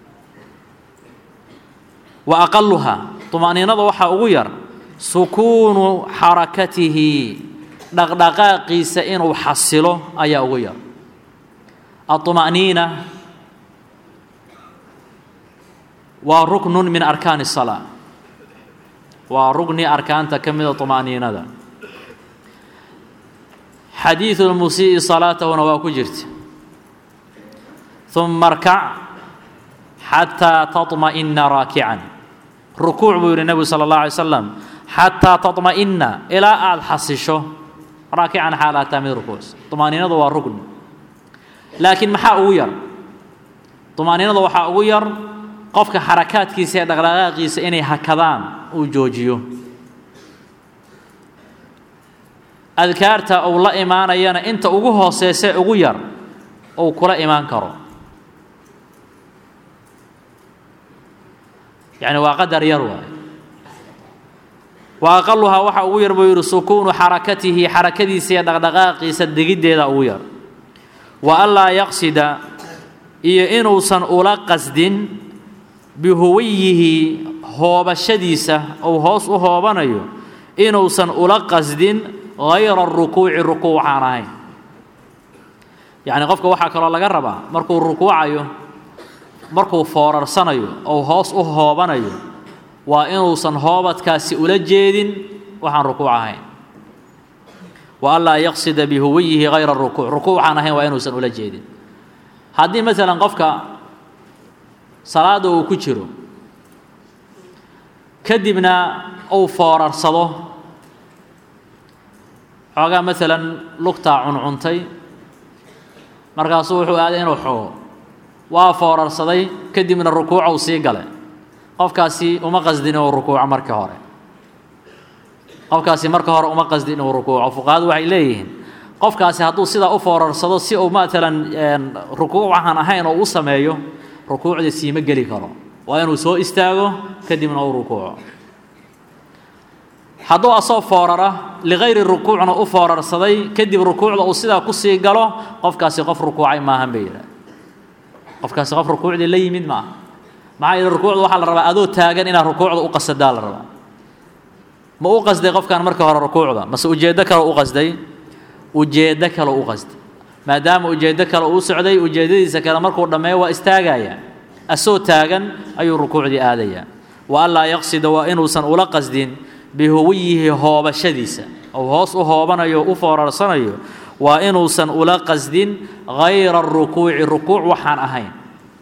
wa aqaluha طma'niinada waxaa ugu yar sukuunu xarakatihi dhaqdhaqaaqiisa inuu xasilo ayaa ugu yar aطma'niina waa ruknu min arkaani الsalaa waa rugni arkaanta ka mida طma'niinada xadiiثu اlmusii'i salaatahuna waa ku jirta ثuma arkac xataa taطma'ina raakican rukuuc buu yidhi nebigu salى اlه alay slam xataa taطma'ina ilaa aada xasisho raakican xaalaataa mid rukuucsa طmaaniinadu waa rugni laakiin maxaa ugu yar طmaaniinada waxaa ugu yar qofka xarakaadkiisa ee dhaqdhaqaaqiisa inay hakadaan uu joojiyo adkaarta uu la imaanayana inta ugu hooseysee ugu yar uu kula imaan karo yacni waa qadar yar waay wa aqaluhaa waxa ugu yar buu yidhi sukuunu xarakatihi xarakadiisa iyo dhaqdhaqaaqiisa degiddeeda ugu yar wa anlaa yaqsida iyo inuusan ula qasdin bihuwayihi hoobashadiisa uu hoos u hoobanayo inuusan ula qasdin hayra rukuuci rukuuc waxaan ahayn yacni qofka waxaa kaloo laga rabaa markuu rukuucayo markuu foorarsanayo ou hoos u hoobanayo waa inuusan hoobadkaasi ula jeedin waxaan rukuuc ahayn wa anlaa yaqsida bihuwayihi hayra rukuuc rukuuc waxaan ahayn waa inuusan ula jeedin haddii masalan qofka salaada uu ku jiro kadibna uu foorarsado xoogaa maalan lugtaa cuncuntay markaasuu wuxuu aaday inuu xogo waa foorarsaday kadibna rukuucou sii galay qofkaasi uma qasdin inuu rukuuco marka hore qofkaasi marka hore uma qasdin inuu rukuuco fuqahadu waxay leeyihiin qofkaasi hadduu sidaa u foorarsado si uu maalan rukuuc waxaan ahayn oo u sameeyo rukuucda siima geli karo waa inuu soo istaago kadibna uu rukuuco hadduu asoo foorara ligayri rukuucna u foorarsaday kadib rukuucda uu sidaa kusii galo qofkaasi qof rukuucay maahan bay yidhaha qofkaasi qof rukuucdii la yimid maaha maxaa yeele rukuucda waxaa la rabaa adoo taagan inaad rukuucda u qasadaa la rabaa ma u qasday qofkan marka hore rukuucda mase ujeeddo kale u qasday ujeeddo kale u qasday maadaama ujeeddo kale uu socday ujeeddadiisa kale markuu dhammeeyo waa istaagaya asoo taagan ayuu rukuucdii aadayaa wa anlaa yaqsida waa inuusan ula qasdin bihuwiyihi hoobashadiisa ou hoos u hoobanayo u foorarsanayo waa inuusan ula qasdin hayra rukuuci rukuuc waxaan ahayn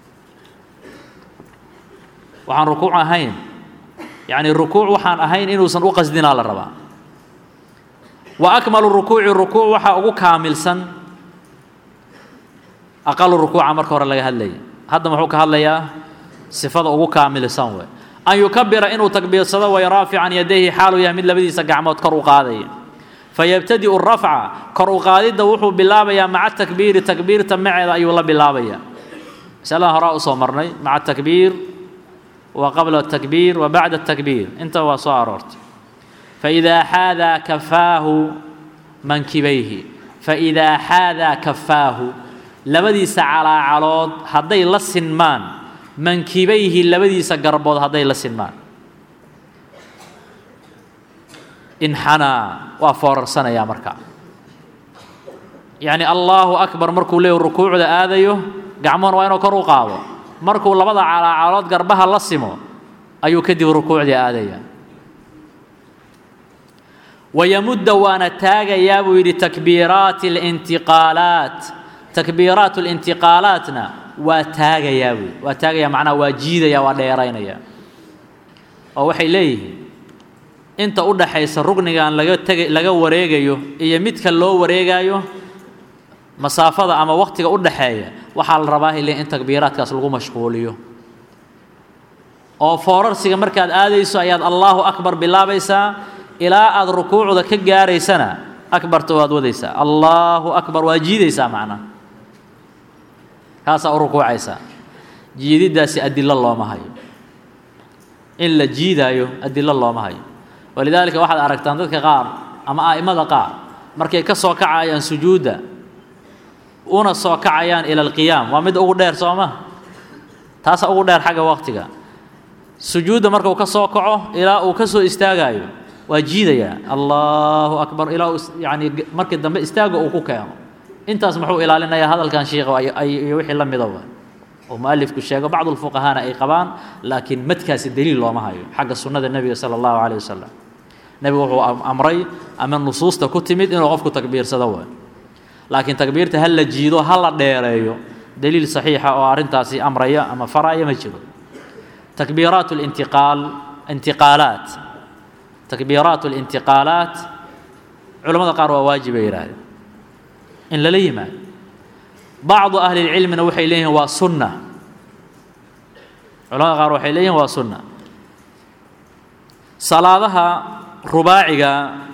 waxaan rukuuc ahayn yacni rukuuc waxaan ahayn inuusan u qasdinaa la rabaa wa akmalu rukuuci rukuuc waxaa ugu kaamilsan aqalu rukuuca marka hore laga hadlaya hadda muxuu ka hadlayaa sifada ugu kaamilsan wey an yukabira inuu takbiirsado way raafican yadayhi xaaluu yahay mid labadiisa gacmood kor u qaadaya fayabtadi'u rafca kor u qaadidda wuxuu bilaabayaa maca takbiiri takbiirta maceeda ayuu la bilaabayaa masaladan horaa usoo marnay maca takbiir wa qabla takbiir wa bacda takbiir inta waa soo aroortay faidaa xaadaa kafaahu mankibayhi faidaa xaadaa kafaahu labadiisa calaacalood hadday la sinmaan mankibayhi labadiisa garbood hadday la sinmaan inxanaa waa foorarsanayaa marka yacni allaahu akbar markuu leeyahy rukuucda aadayo gacmuhuna waa inuu kor u qaado markuu labada calaacalood garbaha la simo ayuu kadib rukuucdii aadaya wayamudda waana taagayaa buu yidhi takbiiraati alintiqaalaat takbiiraat alintiqaalaatna waa taagayaa buy waa taagayaa macnaha waa jiidaya waa dheeraynaya oo waxay leeyihiin inta u dhaxaysa rugnigan laga tega laga wareegayo iyo midka loo wareegayo masaafada ama wakhtiga u dhaxeeya waxaa la rabaa ile in takbiiraadkaas lagu mashquuliyo oo foorarsiga markaad aadayso ayaad allaahu akbar bilaabaysaa ilaa aad rukuucda ka gaaraysana akbarta waad wadaysaa allaahu akbar waa jiidaysaa macnaha kaasaa u rukuucaysaa jiididdaasi adilo looma hayo in la jiidaayo adilo looma hayo walidaalika waxaad aragtaan dadka qaar ama a'immada qaar markay ka soo kacayaan sujuudda una soo kacayaan ila alqiyaam waa mid ugu dheer soo ma taasa ugu dheer xagga waqtiga sujuudda markuu ka soo kaco ilaa uu ka soo istaagaayo waa jiidayaa allahu akbar ilaa uu yacni markii dambe istaaga uu ku keeno intaas muxuu ilaalinayaa hadalkan shiikha iyo wixii la midaba oo mualifku sheego bacdu lfuqahaana ay qabaan laakiin madkaasi daliil looma hayo xagga sunnada nebiga sala allahu calayh wasalam nebigu wuxuu amray ama nusuusta ku timid inuu qofku takbiirsado waay laakiin takbiirta ha la jiido ha la dheereeyo daliil saxiixa oo arrintaasi amraya ama faraya ma jiro takbiiraat lintiqaal intiqaalaat takbiiraat alintiqaalaat culamada qaar waa waajib ay yidhaahdeen in lala yimaado bacdu ahli lcilmina waxay leeyihiin waa sunna culamada qaar waxay leeyihin waa sunna salaadaha rubaaciga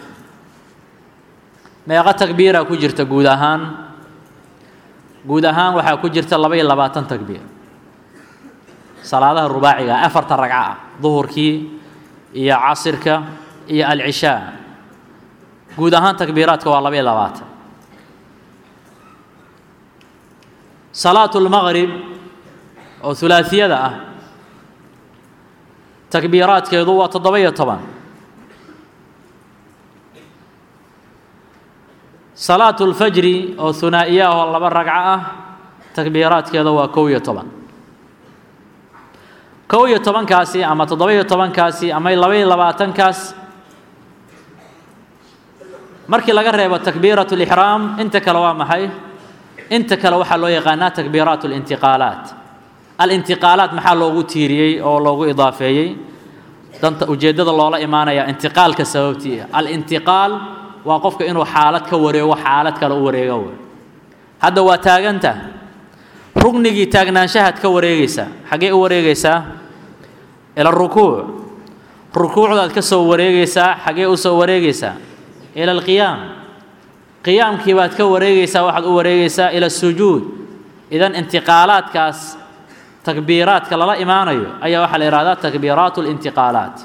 meeqa takbiira ku jirta guud ahaan guud ahaan waxaa ku jirta laba iyo labaatan takbiir salaadaha rubaaciga afarta ragco ah duhurkii iyo casirka iyo alcishaa guud ahaan takbiiraadka waa laba iyo labaatan salaatu lmaqrib oo hulaasiyada ah takbiiraadkeedu waa toddoba iyo toban salaatu lfajri oo hunaa'iya ah oo laba ragco ah takbiiraadkeeda waa kow iyo toban kow iyo tobankaasi ama toddoba iyo tobankaasi ama laba iyo labaatankaas markii laga reebo takbiirat lixraam inta kale waa maxay inta kale waxaa loo yaqaanaa takbiiraat alintiqaalaat alintiqaalaat maxaa loogu tiiriyey oo loogu idaafeeyey danta ujeeddada loola imaanaya intiqaalka sababtii alintiqaal waa qofka inuu xaalad ka wareego xaalad kale u wareego wey hadda waa taaganta rugnigii taagnaanshahaad ka wareegaysaa xaggee u wareegaysaa ila rukuuc rukuucdaad ka soo wareegaysaa xaggee u soo wareegaysaa ila alqiyaam qiyaamkii baad ka wareegaysaa waxaad u wareegaysaa ila sujuud idan intiqaalaadkaas takbiiraadka lala imaanayo ayaa waxaa la yihahdaa takbiiraat اlintiqaalaat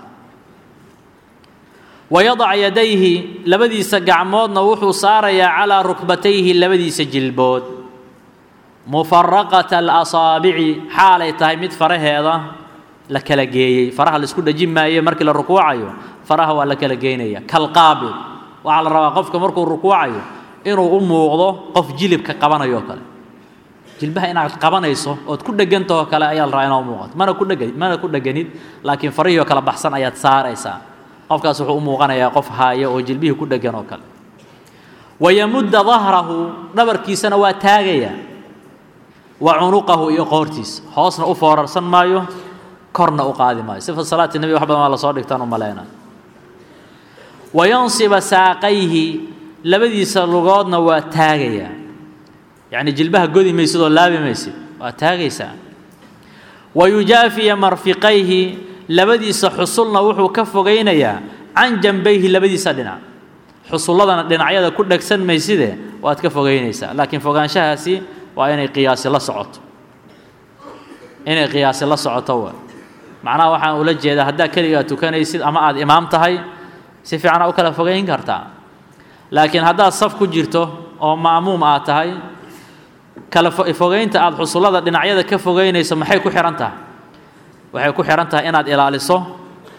wayadac yadayhi labadiisa gacmoodna wuxuu saarayaa calaa rukbatayhi labadiisa jilbood mufaraqata alasaabici xaalay tahay mid faraheeda la kala geeyey faraha la isku dhejin maayo markii la rukuucayo faraha waa la kala geynaya kalqaabid waxaa la rabaa qofka markuu rukuucayo inuu u muuqdo qof jilibka qabanayo kale jilbaha inaad qabanayso ood ku dhegantahoo kale ayaa la rabaa inaa muuqato mana ku dhega mana ku dheganid laakiin farihii oo kale baxsan ayaad saaraysaa qofkaas wuxuu u muuqanayaa qof haaya oo jilbihii ku dhegan oo kale wayamudda dahrahu dhabarkiisana waa taagaya wa cunuqahu iyo qoortiisa hoosna u foorarsan maayo korna u qaadi maayo sifa salaati nebi wax badan waa lasoo dhigtaan u maleyna wayansiba saaqayhi labadiisa lugoodna waa taagayaa yacni jilbaha godi maysid oo laabi maysid waa taagaysaa wayujaafiya marfiqayhi labadiisa xusulna wuxuu ka fogaynayaa can janbayhi labadiisa dhinac xusulladana dhinacyada ku dhegsan mayside waad ka fogaynaysaa laakiin fogaanshahaasi waa inay qiyaasi la socoto inay qiyaasi la socoto wa macnaha waxaan ula jeedaa haddaa keligaa tukanaysid ama aada imaam tahay si fiican aa u kala fogayn kartaa laakiin haddaad saf ku jirto oo ma'muum aad tahay kala fogaynta aada xusullada dhinacyada ka fogaynayso maxay ku xihan tahay waxay ku xihan tahay inaad ilaaliso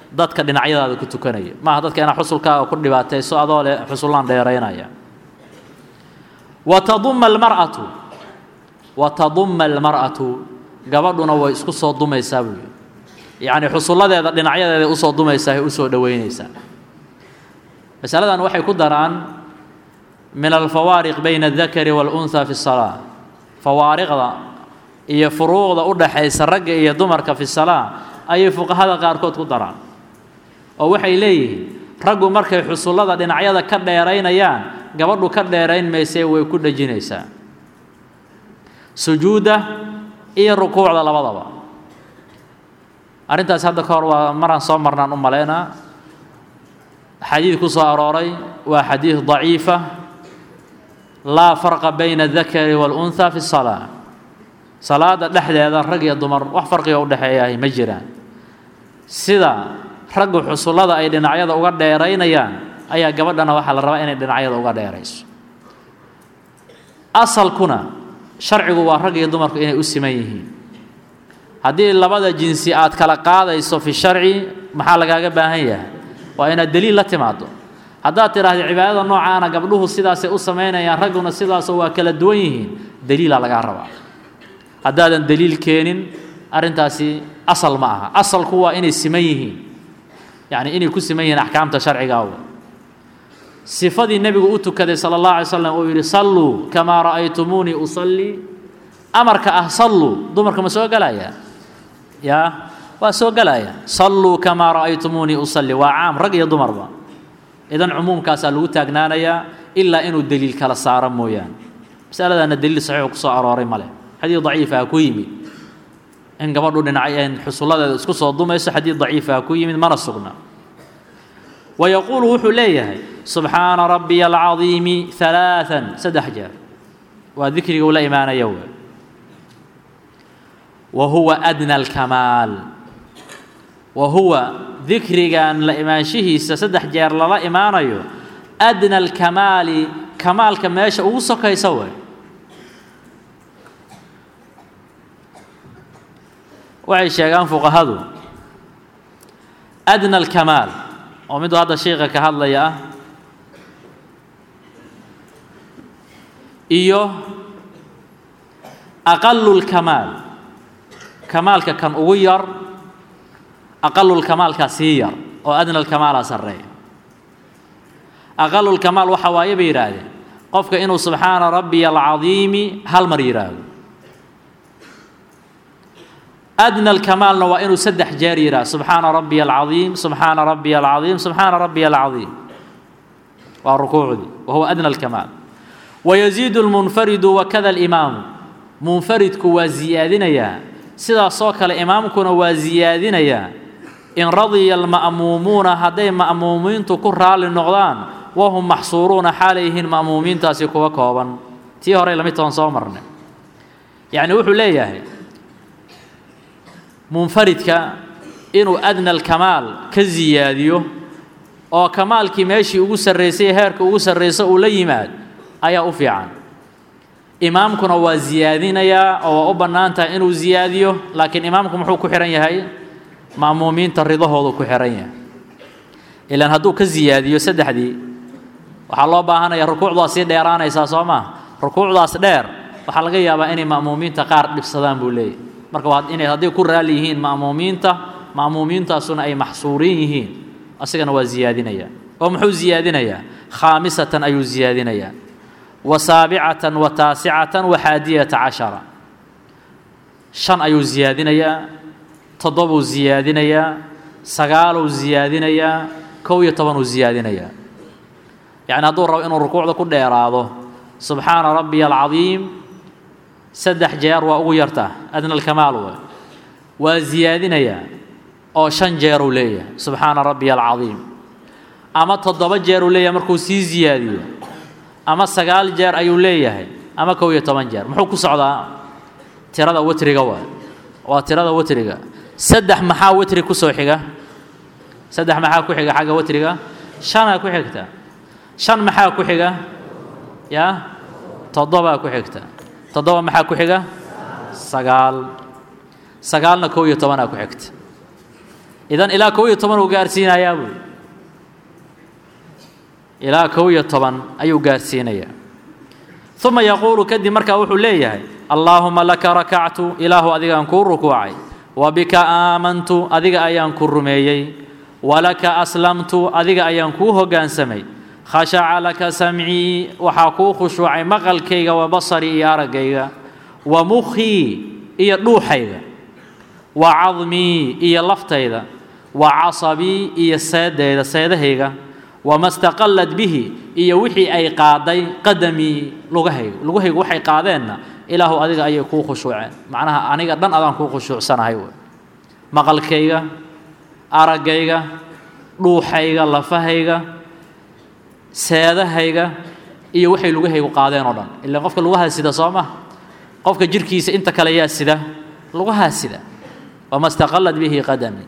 dadka dhinacyadaada ku tukanaya maaha dadka inaad xusulkaaga ku dhibaatayso adoo leh xusullaan dheeraynaya wa taduma almar'atu wa taduma almar'atu gabadhuna way isku soo dumaysaa buu yidhi yacni xusulladeeda dhinacyadeeday usoo dumaysaa ay usoo dhoweynaysaa masaladan waxay ku daraan min alfawaariq bayna aldakari waalunhaa fi salaa fawaariqda iyo furuuqda u dhaxaysa ragga iyo dumarka fi salaa ayay fuqahada qaarkood ku daraan oo waxay leeyihiin raggu markay xusullada dhinacyada ka dheeraynayaan gabadhu ka dheerayn maysee way ku dhejinaysaa sujuudda iyo rukuucda labadaba arrintaas hadda ka hor waa maraan soo marnaan u malaynaa xadiid ku soo arooray waa xadiid daciifa laa farqa bayna adakari waalunhaa fi salaa salaada dhexdeeda rag iyo dumar wax farqiga u dhexeeyahay ma jiraan sida raggu xusullada ay dhinacyada uga dheeraynayaan ayaa gabadhana waxaa la rabaa inay dhinacyada uga dheerayso asalkuna sharcigu waa rag iyo dumarku inay u siman yihiin haddii labada jinsi aad kala qaadayso fi sharci maxaa lagaaga baahan yahay waa inaad deliil la timaado haddaad tidhaahda cibaadada noocaana gabdhuhu sidaasay u samaynayaan ragguna sidaasoo waa kala duwan yihiin deliilaa lagaa rabaa haddaadan deliil keenin arrintaasi asal ma aha asalku waa inay siman yihiin yacni inay ku siman yihiin axkaamta sharciga aw sifadii nebigu u tukaday sala allah alay slam uu yidhi salluu kamaa ra'aytumuunii usallii amarka ah salluu dumarka ma soo gelaya yaa waa soo gelaya salluu kamaa ra'aytumuunii usalli waa caam rag iyo dumarba idan cumuumkaasaa lagu taagnaanayaa ilaa inuu deliil kala saaro mooyaane masaladaana deliil saxiixu ku soo arooray ma leh xadiid daciifaha ku yimid in gabadhu dhinacay xusulladeeda isku soo dumayso xadiid daciifaha ku yimid mana sugna wa yaquulu wuxuu leeyahay subxaana rabbiya alcadiimi halaaan saddex jeer waa dikriga uu la imaanaya we wa huwa adna alkamaal wa huwa dikrigan la imaanshihiisa saddex jeer lala imaanayo adna alkamaali kamaalka meesha ugu sokaysa wey waxay sheegaan fuqahadu adna alkamaal oo miduu hadda sheika ka hadlaya ah iyo aqalu lkamaal kamaalka kan ugu yar aqalulkamaalkaa sii yar oo adna alkamaalaa sarreeya aqalulkamaal waxa waaye bay yidhaahdeen qofka inuu subxaana rabbiya alcadiimi hal mar yidhaahdo adna alkamaalna waa inuu saddex jeer yidhaahdo subxaana rabbiya alcadiim subxaana rabbiya alcadiim subxaana rabbiya alcadiim waa rukuucdii wa huwa adna alkamaal wayaziidu lmunfaridu wakada alimaamu munfaridku waa ziyaadinayaa sidaasoo kale imaamkuna waa ziyaadinayaa in radiya alma'muumuuna hadday ma'muumiintu ku raalli noqdaan wahum maxsuuruuna xaalayyihiin ma'muumiintaasi kuwa kooban tii horey lamid toban soo marnay yacni wuxuu leeyahay munfaridka inuu adna alkamaal ka ziyaadiyo oo kamaalkii meeshii ugu sarraysay heerka ugu sarraysa uu la yimaad ayaa u fiican imaamkuna waa ziyaadinayaa oo waa u bannaan tahay inuu ziyaadiyo laakiin imaamku muxuu ku xihan yahay ma'muumiinta ridahoodu ku xihan yahay ilaan hadduu ka ziyaadiyo saddexdii waxaa loo baahanaya rukuucdaa sii dheeraanaysaa soo maa rukuucdaas dheer waxaa laga yaabaa inay ma'muumiinta qaar dhibsadaan buu leeyahy marka waa inay hadday ku raalli yihiin ma'muumiinta ma'muumiintaasuna ay maxsuuriin yihiin asigana waa ziyaadinayaa oo muxuu ziyaadinayaa khaamisatan ayuu ziyaadinayaa wa saabicatan wa taasicatan wa xaadiyata cashara shan ayuu ziyaadinayaa toddobuu ziyaadinayaa sagaaluu ziyaadinayaa kow iyo tobanuu ziyaadinayaa yacni hadduu rabo inuu rukuucda ku dheeraado subxaana rabbiya alcadiim saddex jeer waa ugu yartaa adna alkamaal we waa ziyaadinayaa oo shan jeeruu leeyahay subxaana rabbiya alcadiim ama toddoba jeeruu leeyahay markuu sii ziyaadiyo ama sagaal jeer ayuu leeyahay ama kow iyo toban jeer muxuu ku socdaa tirada wetriga waa waa tirada wetriga saddex maxaa wetri ku soo xiga saddex maxaa ku xiga xagga wetriga shanaa ku xigta shan maxaa ku xiga yaa toddobaa ku xigta toddoba maxaa ku xiga sagaal sagaalna kow iyo tobanaa ku xigta idan ilaa kow iyo toban uu gaarsiinayaa buui ilaa kow iyo toban ayuu gaarsiinayaa uma yaquulu kadib markaa wuxuu leeyahay allaahuma laka rakactu ilaahu adigaan kuu rukuucay wa bika aamantu adiga ayaan ku rumeeyey walaka aslamtu adiga ayaan kuu hoggaansamay khashaca laka samcii waxaa kuu khushuucay maqalkayga wa basarii iyo araggayga wa mukhii iyo dhuuxayga wa cadmii iyo laftayda wa casabii iyo seedayda seedahayga wama staqallad bihi iyo wixii ay qaaday qadamii lugahayga lugahaygu waxay qaadeenna ilaahu adiga ayay kuu khushuuceen macnaha aniga dhan adaan kuu khushuucsanahay wey maqalkayga araggayga dhuuxayga lafahayga seedahayga iyo waxay lugahaygu qaadeen oo dhan ilaa qofka lugahaa sida soo ma qofka jirhkiisa inta kale yaa sida lugahaa sida wama staqallad bihi qadamii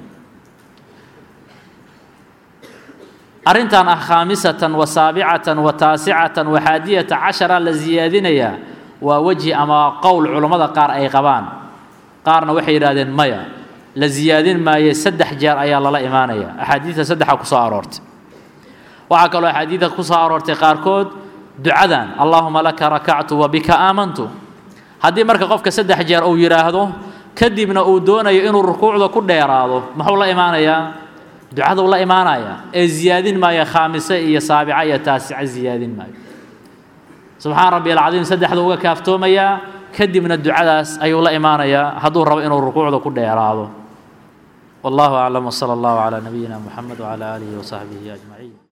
arrintan ah khaamisatan wa saabicatan wa taasicatan wa xaadiyata cashara la siyaadinayaa waa wejhi ama qowl culammada qaar ay qabaan qaarna waxay yidhahdeen maya la siyaadin maaye saddex jeer ayaa lala imaanaya axaadiidta saddexa ku soo aroortay waxaa kaloo axaadiidta ku soo aroortay qaarkood ducadan allaahuma laka rakactu wa bika aamantu haddii marka qofka saddex jeer uu yidhaahdo kadibna uu doonayo inuu rukuucda ku dheeraado muxuu la imaanayaa ducaduu la imaanaya ee ziyaadin maayo khaamise iyo saabica iyo taasica ziyaadin maayo subxaan rabbi alcadiim saddexda uga kaaftoomayaa kadibna ducadaas ayuu la imaanayaa hadduu rabo inuu rukuucda ku dheeraado wallahu aclam wsala allahu calaa nabiyina muxamed wcala aalihi wasaxbihi ajmaciin